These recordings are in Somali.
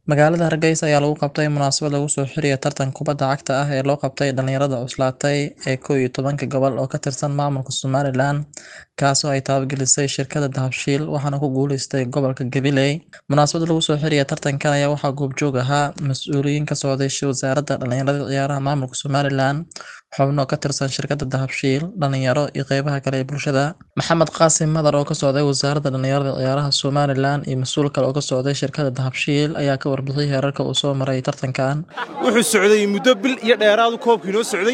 Magaalada Hargeysa ayaa lagu qabtay munaasabad lagu soo xirayo tartan kubadda cagta ah ee loo qabtay dhalinyarada cuslaatay ee kow iyo tobanka gobol oo ka tirsan maamulka Somaliland, kaas oo ay taabagelisay shirkadda Dahabshiil waxaana ku guuleystay gobolka Gabiley. Munaasabadda lagu soo xirayo tartankan ayaa waxaa goobjoog ahaa mas'uuliyiin ka socday Wasaaradda Dhalinyarada iyo Ciyaaraha Maamulka Somaliland, xubno ka tirsan shirkadda Dahabshiil, dhalinyaro, iyo qeybaha kale ee bulshada. Maxamed Qaasim Madar oo ka socday Wasaaradda Dhalinyarada iyo Ciyaaraha Somaliland iyo mas'uul kale oo ka socday shirkadda Dahabshiil ayaa ka warbixiyay heerarka uu soo maray tartankan. wuxuu socday muddo bil iyo dheeraadu koobka inoo socday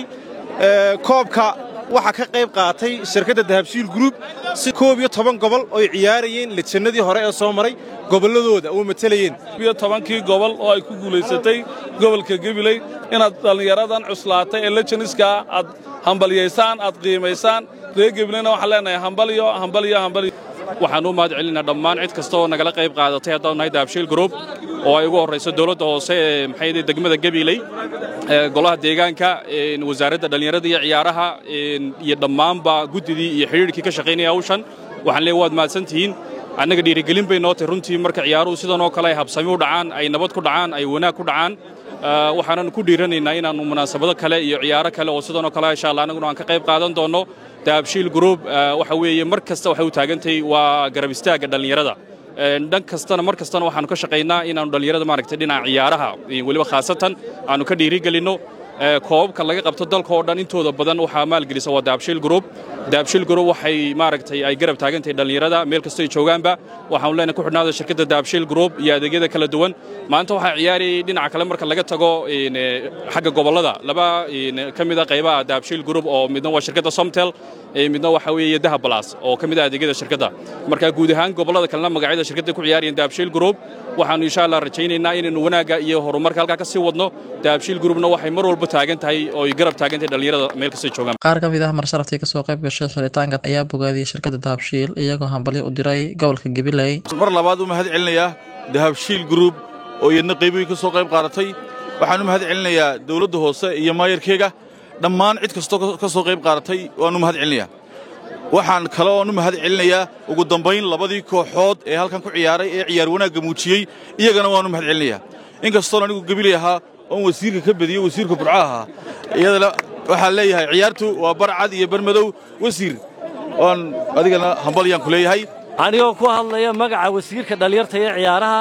koobka waxaa ka qayb qaatay shirkadda dahabshiil group si koob iyo toban gobol oy ciyaarayeen lejannadii hore ee soo maray gobolladooda oo matalayeen iyo tobankii gobol oo ay ku guulaysatay gobolka Gabiley inaad dhallinyaradan cuslaatay ee lejaniska aad hambalyaysaan aad qiimaysaan reer Gabileyna waxaan leenahay hambalyo hambalyo hambalyo waxaan u mahad celinaa dhammaan cid kasta oo nagala qayb qaadatay haddaan nahay dahabshiil group oo ay ugu horrayso dowladda hoose ee maxay ahayd degmada Gabiley golaha deegaanka wasaaradda dhalinyarada iyo ciyaaraha iyo dhammaanba guddidii iyo xidhiidhkii ka shaqaynaya hawshan waxaan leeyahay waad mahadsantihiin annaga dhiirigelin bay noo tahay runtii marka ciyaaruhu sidan oo kale ay habsami u dhacaan ay nabad ku dhacaan ay wanaag ku dhacaan waxaanan ku dhiiranaynaa inaannu munaasabado kale iyo ciyaaro kale oo sidan oo kale insha allah annaguna aan ka qayb qaadan doonno dahabshiil group waxa weeye mar kasta waxay u taagantahay waa garab istaagga dhallinyarada dhan kastana mar kastana waxaannu ka shaqaynaa inaannu dhallinyarada maaragtay dhinaca ciyaaraha weliba khaasatan aannu ka dhiirigelinno koobabka laga qabto dalka oo dhan intooda badan waxaa maalgelisa waa dahabshiil group dahabshiil group waxay maaragtay ay garab taagan tahay dhallinyarada meel kastoo ay joogaanba waxaanu leenahay ku xidhnaada shirkadda dahabshiil group iyo adeegyada kala duwan maanta waxaa ciyaarayay dhinaca kale marka laga tago xagga gobollada laba ka mid a qaybaha dahabshiil group oo midna waa shirkadda somtel midna waxa weeye dahab balas oo ka mid ah adeegyada shirkadda marka guud ahaan gobollada kalena magacyada shirkadda ku ciyaarayeen dahabshiil group waxaanu insha allah rajaynaynaa inaynu wanaagga iyo horumarka halkaa ka sii wadno dahabshiil groupna waxay mar walba taagan tahay oo ay garab taagan tahay dhallinyarada meel kastay joogaan Qaar ka mid ah marsharaftii ka soo qayb gashay xiritaanka ayaa bogaadiyay shirkadda Dahabshiil iyagoo hambalyo u diray gobolka Gabiley. mar labaad u mahad celinayaa dahabshiil group oo iyadna qaybooyin ka soo qayb qaadatay waxaan u mahad celinayaa dawladda hoose iyo maayarkeega dhammaan cid kastoo ka soo qayb qaadatay waan u mahad celinayaa waxaan kale oon u mahad celinayaa ugu dambayn labadii kooxood ee halkan ku ciyaaray ee ciyaar wanaagga muujiyey iyagana waan u mahad celinayaa inkastoon anigu gabiley ahaa oon wasiirka ka badiyo wasiirka burco ahaa iyadana waxaan leeyahay ciyaartu waa bar cad iyo bar madow wasiir oon adigana hambalyaan ku leeyahay anigoo ku hadlaya magaca wasiirka dhallinyarta ee ciyaaraha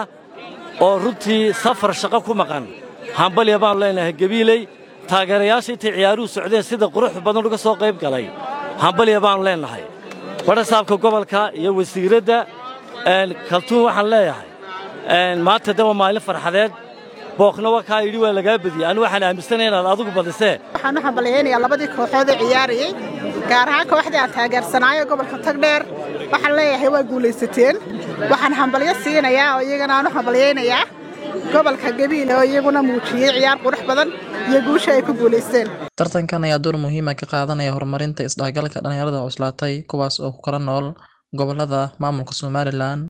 oo runtii safar shaqo ku maqan hambalya baannu leenahay gabiiley taageerayaasha intay ciyaaruhu socdeen sida qurux badan uga soo qayb galay hambalya baannu leennahay badhasaabka gobolka iyo wasiiradda kaltuun waxaan leeyahay maanta de waa maalin farxadeed booqna waa kaa yidhi waa lagaa badiyey anu waxaan aaminsanaya inaad adigu badisee waxaan u hambalyaynayaa labadii kooxood ee ciyaarayey gaar ahaan kooxdii aan taageersanaayo gobolka tagdheer waxaan leeyahay waa guulaysateen waxaan hambalyo siinayaa oo iyagana aan u hambalyaynayaa gobolka gabiile oo iyaguna muujiyey ciyaar qurux badan iyo guusha ay ku guulaysteen Tartankan ayaa door muhiim ah ka qaadanaya horumarinta isdhexgalka dhalinyarada cuslaatay kuwaas oo ku kala nool gobollada maamulka Somaliland.